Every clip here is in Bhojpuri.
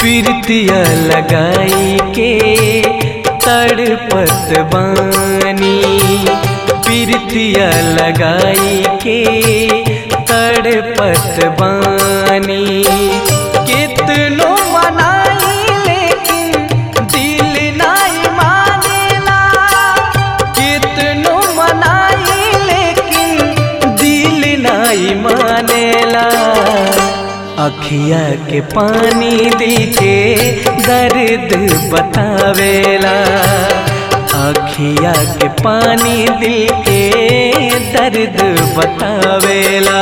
प्रीतिया लगाई के तड़पत बानी प्रीतिया लगाई के तड़पत बानी कितनो मनाई लेकिन दिल नहीं मानेला कितनो मनाई लेकिन दिल नहीं मानेला अखिया के पानी दिल के दर्द बतावेला अखिया के पानी दिल के दर्द बतावेला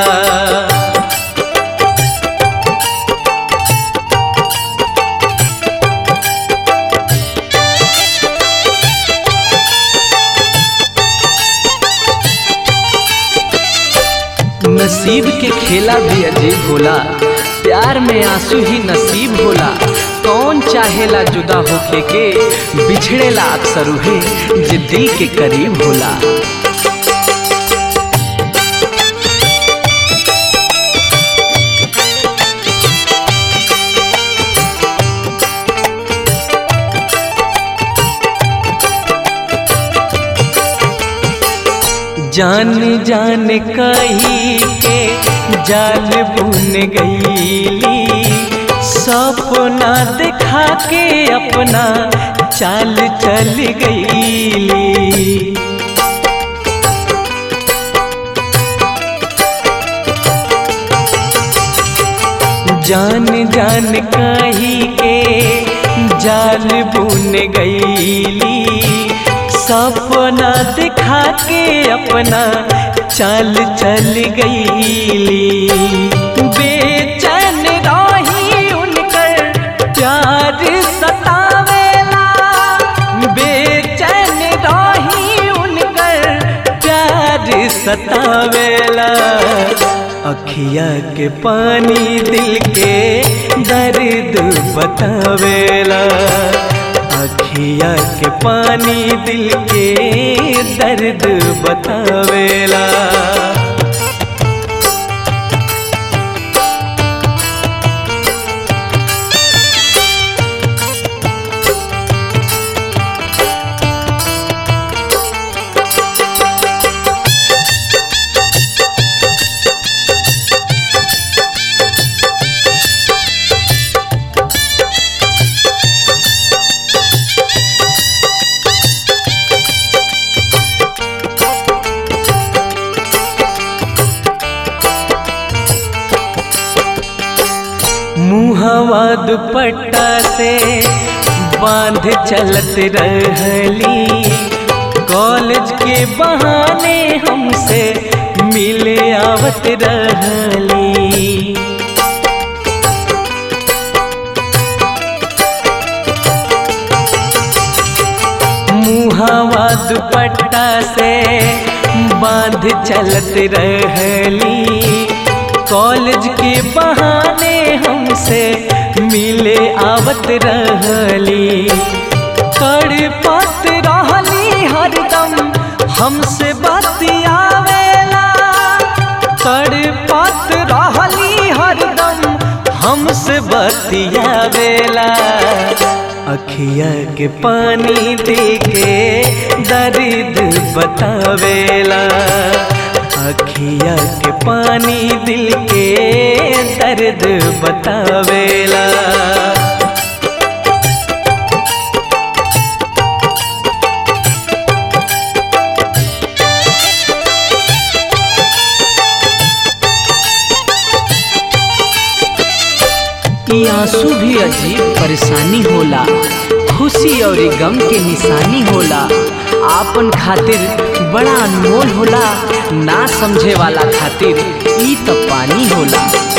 नसीब के खेला भी अजीब होला प्यार में आंसू ही नसीब होला कौन चाहेला जुदा होके के बिछड़ेला अक्सर उहे जे दिल के करीब होला जान जान कही के जाल बुन गईली सपना दिखा के अपना चाल चल गईली जान जान कही के जाल बुन गईली सपना दिखा के अपना चाल चल गईली बेचैन रही उनकर प्यार सतावेला बेचैन रही उनकर प्यार सतावेला अखिया के पानी दिल के दर्द बतावेला अखिया के पानी दिल के दर्द बतावेला मुहवा दुपट्टा से बांध चलत रहली कॉलेज के बहाने हमसे मिले आवत रहली मुहवा दुपट्टा से बांध चलत रहली कॉलेज के बहाने हमसे मिले आवत रहली तड़पत रहली हरदम हमसे बतियावेला तड़पत रहली हरदम हमसे बतियावेला अखिया के पानी दे के दर्द बतावेला अखिया के पानी दिल के दर्द बतावेला ई आंसू भी अजीब परेशानी होला खुशी और गम के निशानी होला आपन खातिर बड़ा अनमोल होला ना समझे वाला खातिर ई त पानी होला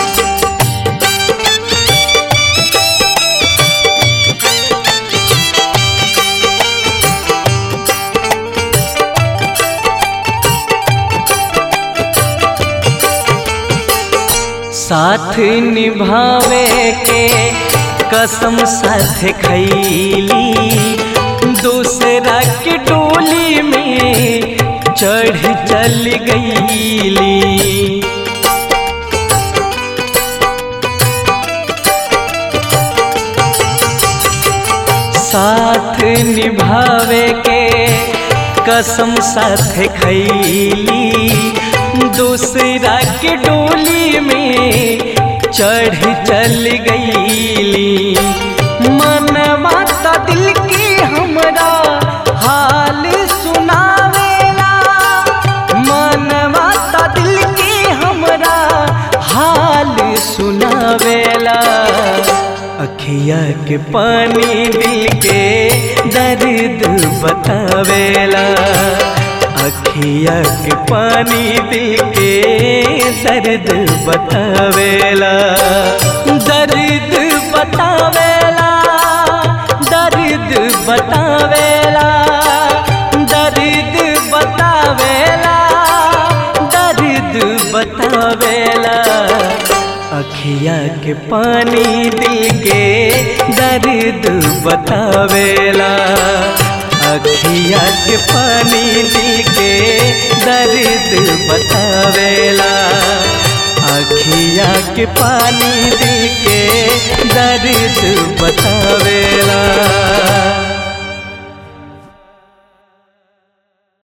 साथ निभावे के कसम साथ खैली दूसरा के टोली में चढ़ चल गईली कसम साथ खैली दूसरा के डोली में चढ़ चल गईली मनवा त दिल के हमरा हाल सुनावेला मनवा त दिल के हमरा हाल सुनावेला अखिया के पानी दिल के दर्द बतावेला अखिया के पानी दिल के दर्द बतावेला दर्द बतावेला दर्द बतावेला दर्द बतावेला दर्द बतावेला अखिया के पानी दिल के दर्द बतावेला अखिया के पानी दिल के दर्द बतावेला अखिया के पानी दिल के दर्द बतावेला